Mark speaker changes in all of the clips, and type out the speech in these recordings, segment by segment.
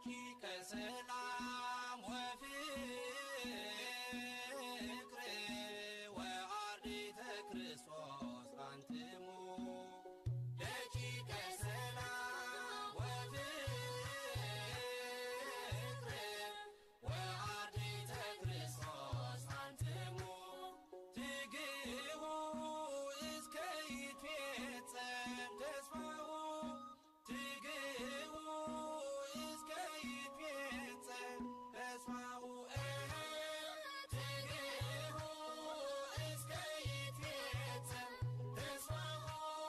Speaker 1: ደቂቀ ሰላም ወፍቅር ወአርዲተ ክርስቶስ አንትሙ ደቂቀ ሰላም ወፍቅር ወአርዲተ ክርስቶስ አንትሙ ትግቡ እስከ ይትፌጸም ተስፋሁ ትግቡ እስከ ይትፌጸም ተስፋሁ ትግቡ እስከ ይትፌጸም ተስፋሁ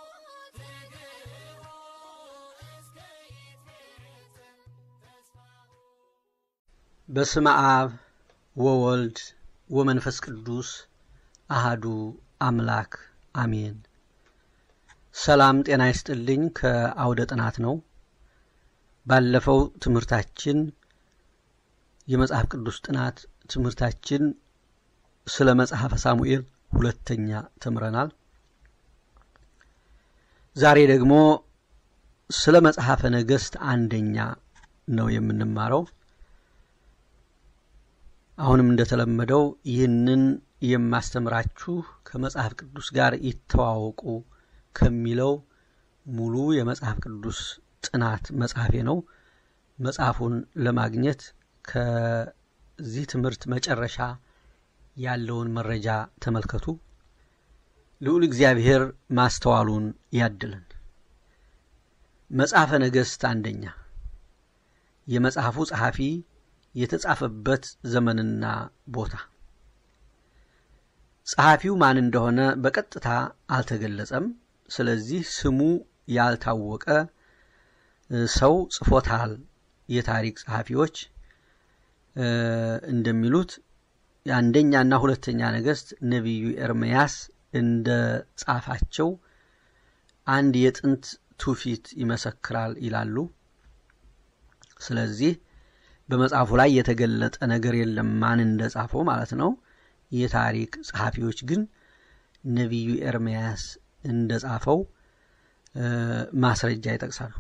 Speaker 1: ትግቡ እስከ ይትፌጸም ተስፋሁ
Speaker 2: በስመ አብ ወወልድ ወመንፈስ ቅዱስ አሃዱ አምላክ አሜን። ሰላም ጤና ይስጥልኝ። ከአውደ ጥናት ነው። ባለፈው ትምህርታችን የመጽሐፍ ቅዱስ ጥናት ትምህርታችን ስለ መጽሐፈ ሳሙኤል ሁለተኛ ተምረናል። ዛሬ ደግሞ ስለ መጽሐፈ ነገሥት አንደኛ ነው የምንማረው። አሁንም እንደተለመደው ይህንን የማስተምራችሁ ከመጽሐፍ ቅዱስ ጋር ይተዋወቁ ከሚለው ሙሉ የመጽሐፍ ቅዱስ ጥናት መጽሐፌ ነው። መጽሐፉን ለማግኘት ከዚህ ትምህርት መጨረሻ ያለውን መረጃ ተመልከቱ። ልዑል እግዚአብሔር ማስተዋሉን ያድልን። መጽሐፈ ነገሥት አንደኛ የመጽሐፉ ጸሐፊ የተጻፈበት ዘመንና ቦታ ጸሐፊው ማን እንደሆነ በቀጥታ አልተገለጸም። ስለዚህ ስሙ ያልታወቀ ሰው ጽፎታል። የታሪክ ጸሐፊዎች እንደሚሉት የአንደኛና ሁለተኛ ነገሥት ነቢዩ ኤርምያስ እንደ ጻፋቸው አንድ የጥንት ትውፊት ይመሰክራል ይላሉ። ስለዚህ በመጽሐፉ ላይ የተገለጠ ነገር የለም ማን እንደ ጻፈው ማለት ነው። የታሪክ ጸሐፊዎች ግን ነቢዩ ኤርምያስ እንደ ጻፈው ማስረጃ ይጠቅሳሉ።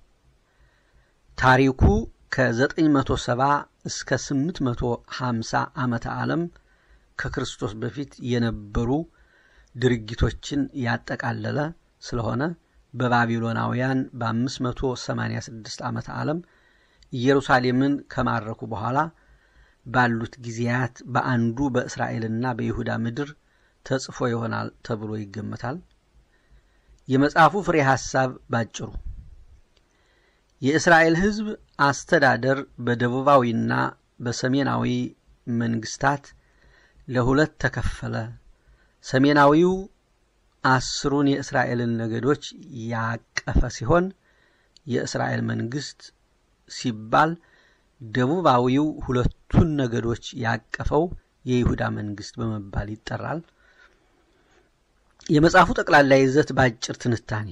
Speaker 2: ታሪኩ ከ970 እስከ 850 ዓመተ ዓለም ከክርስቶስ በፊት የነበሩ ድርጊቶችን ያጠቃለለ ስለሆነ በባቢሎናውያን በ586 ዓመተ ዓለም ኢየሩሳሌምን ከማረኩ በኋላ ባሉት ጊዜያት በአንዱ በእስራኤልና በይሁዳ ምድር ተጽፎ ይሆናል ተብሎ ይገመታል። የመጽሐፉ ፍሬ ሐሳብ ባጭሩ የእስራኤል ሕዝብ አስተዳደር በደቡባዊና በሰሜናዊ መንግስታት ለሁለት ተከፈለ። ሰሜናዊው አስሩን የእስራኤልን ነገዶች ያቀፈ ሲሆን የእስራኤል መንግስት ሲባል ደቡባዊው ሁለቱን ነገዶች ያቀፈው የይሁዳ መንግስት በመባል ይጠራል። የመጽሐፉ ጠቅላላ ይዘት በአጭር ትንታኔ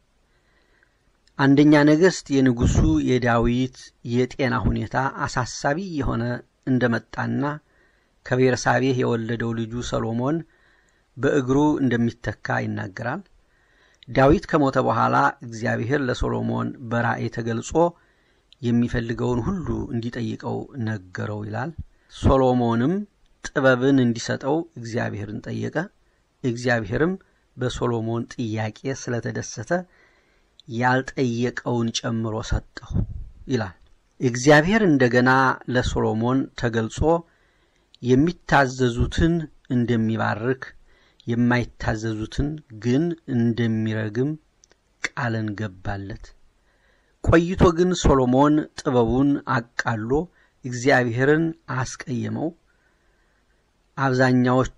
Speaker 2: አንደኛ ነገሥት የንጉሱ የዳዊት የጤና ሁኔታ አሳሳቢ የሆነ እንደመጣና ከቤርሳቤህ የወለደው ልጁ ሰሎሞን በእግሩ እንደሚተካ ይናገራል። ዳዊት ከሞተ በኋላ እግዚአብሔር ለሶሎሞን በራእይ ተገልጾ የሚፈልገውን ሁሉ እንዲጠይቀው ነገረው ይላል። ሶሎሞንም ጥበብን እንዲሰጠው እግዚአብሔርን ጠየቀ። እግዚአብሔርም በሶሎሞን ጥያቄ ስለተደሰተ ያልጠየቀውን ጨምሮ ሰጠው ይላል። እግዚአብሔር እንደገና ለሶሎሞን ተገልጾ የሚታዘዙትን እንደሚባርክ የማይታዘዙትን ግን እንደሚረግም ቃልን ገባለት። ቆይቶ ግን ሶሎሞን ጥበቡን አቃሎ እግዚአብሔርን አስቀየመው። አብዛኛዎቹ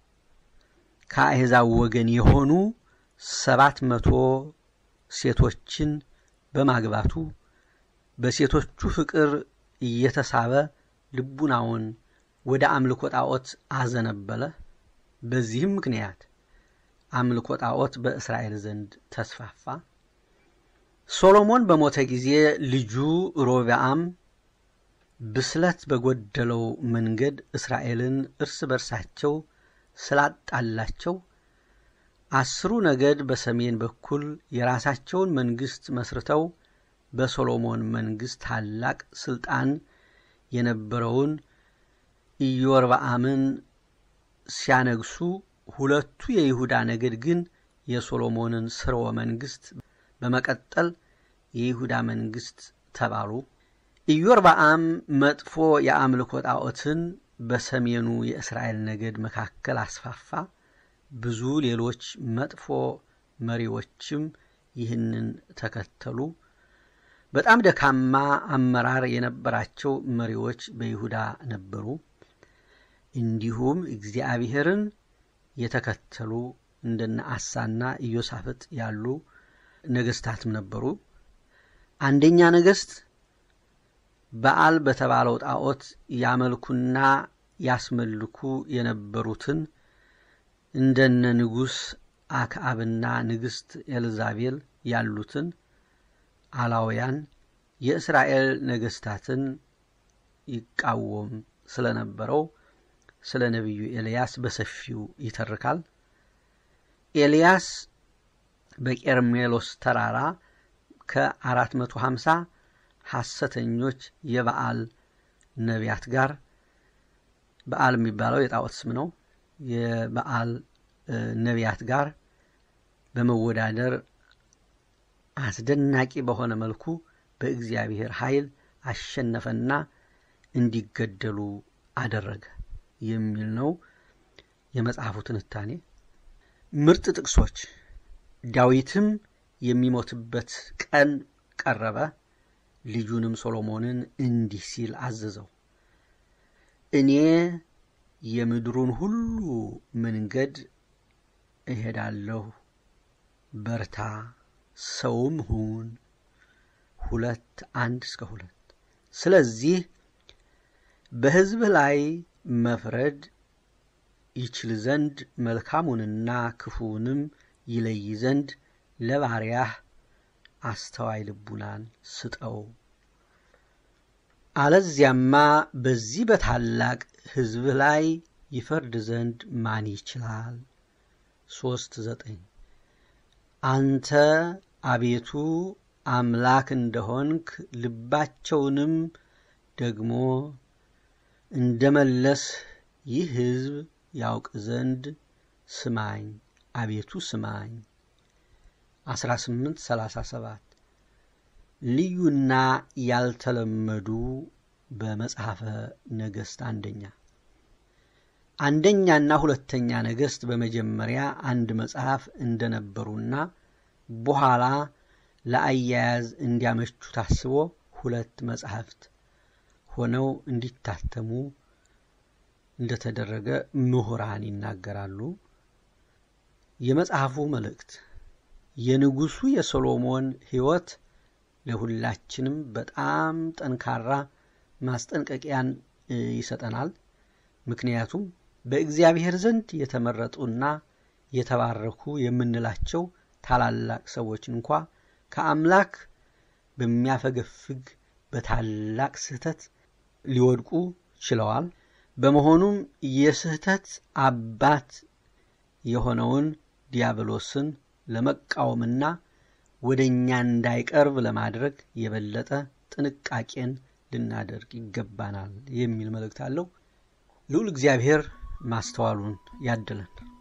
Speaker 2: ከአሕዛብ ወገን የሆኑ ሰባት መቶ ሴቶችን በማግባቱ በሴቶቹ ፍቅር እየተሳበ ልቡናውን ወደ አምልኮ ጣዖት አዘነበለ። በዚህም ምክንያት አምልኮ ጣዖት በእስራኤል ዘንድ ተስፋፋ። ሶሎሞን በሞተ ጊዜ ልጁ ሮብዓም ብስለት በጎደለው መንገድ እስራኤልን እርስ በርሳቸው ስላጣላቸው አስሩ ነገድ በሰሜን በኩል የራሳቸውን መንግስት መስርተው በሶሎሞን መንግሥት ታላቅ ሥልጣን የነበረውን ኢዮርብዓምን ሲያነግሱ ሁለቱ የይሁዳ ነገድ ግን የሶሎሞንን ስርወ መንግሥት በመቀጠል የይሁዳ መንግሥት ተባሉ። ኢዮርብዓም መጥፎ የአምልኮ ጣዖትን በሰሜኑ የእስራኤል ነገድ መካከል አስፋፋ። ብዙ ሌሎች መጥፎ መሪዎችም ይህንን ተከተሉ። በጣም ደካማ አመራር የነበራቸው መሪዎች በይሁዳ ነበሩ። እንዲሁም እግዚአብሔርን የተከተሉ እንደነ አሳና ኢዮሳፍጥ ያሉ ነገስታትም ነበሩ። አንደኛ ነገስት በዓል በተባለው ጣዖት ያመልኩና ያስመልኩ የነበሩትን እንደነ ንጉሥ አክዓብና ንግሥት ኤልዛቤል ያሉትን አላውያን የእስራኤል ነገስታትን ይቃወም ስለነበረው ስለ ነቢዩ ኤልያስ በሰፊው ይተርካል። ኤልያስ በቄርሜሎስ ተራራ ከ450 ሐሰተኞች የበዓል ነቢያት ጋር በዓል የሚባለው የጣዖት ስም ነው። የበዓል ነቢያት ጋር በመወዳደር አስደናቂ በሆነ መልኩ በእግዚአብሔር ኃይል አሸነፈና እንዲገደሉ አደረገ የሚል ነው የመጽሐፉ ትንታኔ። ምርጥ ጥቅሶች ዳዊትም የሚሞትበት ቀን ቀረበ፣ ልጁንም ሶሎሞንን እንዲህ ሲል አዘዘው፣ እኔ የምድሩን ሁሉ መንገድ እሄዳለሁ፣ በርታ፣ ሰውም ሁን። ሁለት አንድ እስከ ሁለት ስለዚህ በሕዝብህ ላይ መፍረድ ይችል ዘንድ መልካሙንና ክፉውንም ይለይ ዘንድ ለባሪያህ አስተዋይ ልቡናን ስጠው። አለዚያማ በዚህ በታላቅ ሕዝብህ ላይ ይፈርድ ዘንድ ማን ይችላል? ሶስት ዘጠኝ አንተ አቤቱ አምላክ እንደሆንክ ልባቸውንም ደግሞ እንደ መለስ ይህ ሕዝብ ያውቅ ዘንድ ስማኝ፣ አቤቱ ስማኝ። 1837 ልዩና ያልተለመዱ በመጽሐፈ ነገሥት አንደኛ አንደኛና ሁለተኛ ነገሥት በመጀመሪያ አንድ መጽሐፍ እንደነበሩና በኋላ ለአያያዝ እንዲያመቹ ታስቦ ሁለት መጻሕፍት ሆነው እንዲታተሙ እንደተደረገ ምሁራን ይናገራሉ። የመጽሐፉ መልእክት የንጉሡ የሶሎሞን ሕይወት ለሁላችንም በጣም ጠንካራ ማስጠንቀቂያን ይሰጠናል። ምክንያቱም በእግዚአብሔር ዘንድ የተመረጡና የተባረኩ የምንላቸው ታላላቅ ሰዎች እንኳ ከአምላክ በሚያፈገፍግ በታላቅ ስህተት ሊወድቁ ችለዋል። በመሆኑም የስህተት አባት የሆነውን ዲያብሎስን ለመቃወምና ወደ እኛ እንዳይቀርብ ለማድረግ የበለጠ ጥንቃቄን ልናደርግ ይገባናል የሚል መልእክት አለው። ልዑል እግዚአብሔር ማስተዋሉን ያድለን።